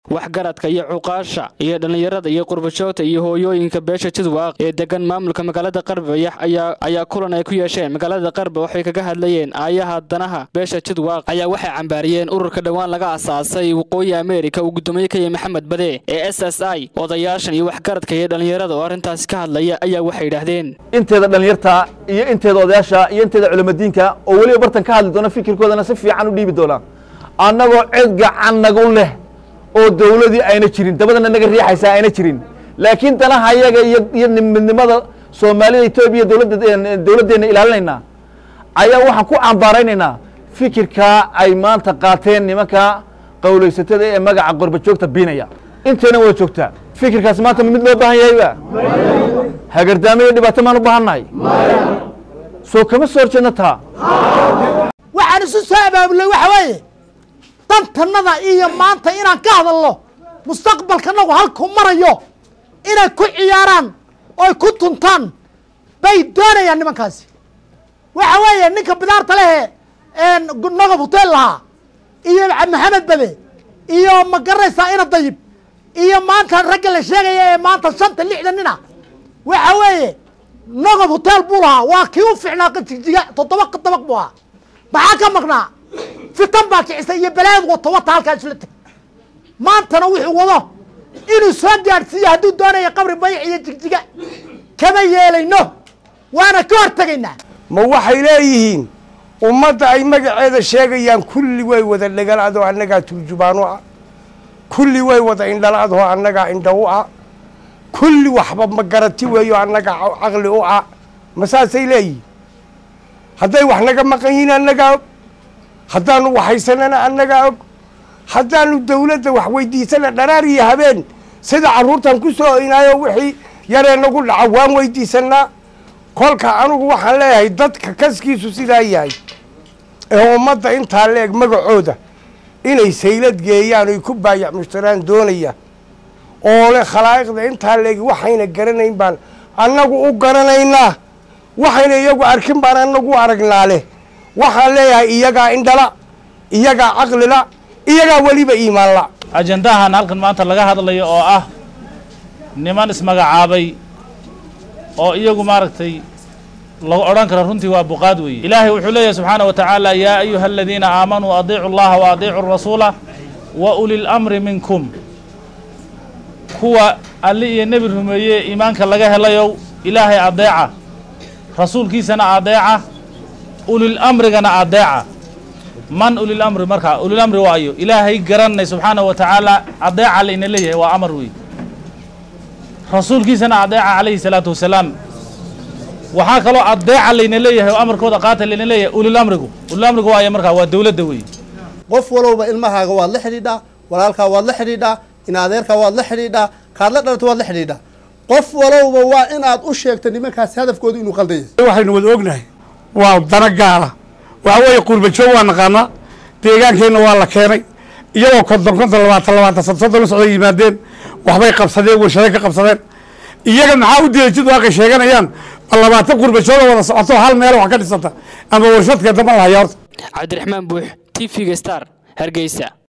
waxgaradka iyo cuqaasha iyo dhallinyarada iyo qurbajoogta iyo hooyooyinka beesha jidwaaq ee degan maamulka magaalada qarbayax ayaa kulan ay ku yeesheen magaalada qarba waxay kaga hadlayeen aayaha danaha beesha jidwaaq ayaa waxay cambaariyeen ururka dhowaan laga asaasay waqooyi ameerika uu guddoomiye ka yahay maxamed bade ee s s i odayaashan iyo waxgaradka iyo dhallinyarada oo arrintaasi ka hadlaya ayaa waxay yidhaahdeen inteeda dhallinyarta iyo inteeda odayaasha iyo inteeda culamadiinka oo weliba bartan ka hadli doona fikirkoodana si fiican u dhiibi doonaa annagoo cid gacan nagu leh oo dawladii ayna jirin dabadana naga riixaysaa ayna jirin laakiin danaha yaga iyo midnimada soomaalida etoobiya dawladdeenna ilaalinaynaa ayaa waxaan ku cambaaraynaynaa fikirkaa ay maanta qaateen nimanka qawlaysatada ee magaca qorbajoogta biinaya intayna wada joogtaa fikirkaas maanta mid loo baahan yahayba hagardaamo iyo dhibaato maan u baahannahay soo kama soo horjeedna taa waxaan isu soo abaabulay waxa weeye dantannada iyo maanta inaan ka hadalno mustaqbalkanagu halku marayo inay ku ciyaaraan oy ku tuntaan bay doonayaan nimankaasi waxa weeye ninka bidaarta lehe nogob hotel lahaa iyo maxamed bade iyo ma garanaysaa ina dayib iyo maanta ragga la sheegaya ee maanta shanta lixda nina waxa weeye nogob hotel buu lahaa waa kii u ficnaa jigjiga toddoba dabaq buu ahaa maxaa ka maqnaa fitan baa kicisay iyo balaayad wato wata halkaa isla teg maantana wuxuu wado inuu soo gaadhsiiyo hadduu doonaya qabri bayic iyo jigjiga kama yeelayno waana ka hortegaynaa ma waxay leeyihiin ummadda ay magaceeda sheegayaan kulli way wada dhagalaadoo annagaa turjubaanu ah kulli way wada indhalaadoo annagaa indha u ah kulli waxba ma garati weeyo annagaa caqli u ah ma saasay leeyihiin hadday wax naga maqan yihiin annagaa og haddaanu waxaysanana annagaa og haddaanu dawladda wax weydiisana dharaar iyo habeen sida carruurtan ku soo oynaayo wixii yaree nagu dhaca waan weydiisanaa kolka anugu waxaan leeyahay dadka kaskiisu sidaa yahay ee ummadda intaa leeg magacooda inay saylad geeyaan oy ku baayac mushtaraan doonayaan oo le khalaa'iqda intaa leegi waxayna garanayn baan annagu u garanaynaa waxayna iyagu arkin baan annagu aragnaa leh waxaan leeyahay iyagaa indhala iyagaa caqlila iyagaa weliba iimaanla ajandahan halkan maanta laga hadlayo oo ah niman ismagacaabay oo iyagu maaragtay lagu odhan karo runtii waa buqaad weeye ilaahay wuxuu leeyahay subxaana wa tacaala yaa ayuha aladiina aamanuu adiicu allaha wa adiicu rasuula wa uli lamri minkum kuwa alli iyo nebi rumeeye iimaanka laga helayow ilaahay adeeca rasuulkiisana adeeca ulilamrigana adeeca man ulilamri markaa ulilamri waayo ilaahay garanay subxaana wa tacaala adeeca layna leeyahay waa amar wey rasuulkiisana adeeca calayhi salaatu wasalaam waxaa kaloo adeeca layna leeyahay oo amarkooda qaata layna leeyahay ulilamrigu ulilamrigu waayo markaa waa dawladda wey qof walowba ilmahaaga waad la xidhiidhaa walaalkaa waad la xidhiidhaa in adeerkaa waad la xidhiidhaa kaad la dhalata waad la xidhiidhaa qof walowba waa inaad u sheegto nimankaasi hadafkooda inuu qaldan yahay waxaynu wada ognahay waa dana gaala waxa weeye qurbajoog waa naqaanaa deegaankeenna waa la keenay iyagoo konton konton labaatan labaatan sad soddon la socday yimaadeen waxbay qabsadeen warshaday ka qabsadeen iyaga maxaa u diiday jid waaqay sheeganayaan labaatan qurbajooga wada socoto hal meel wax ka dhisata ama warshadka dama lahaya horta cabdiraxmaan buux t v-ga star hargeysa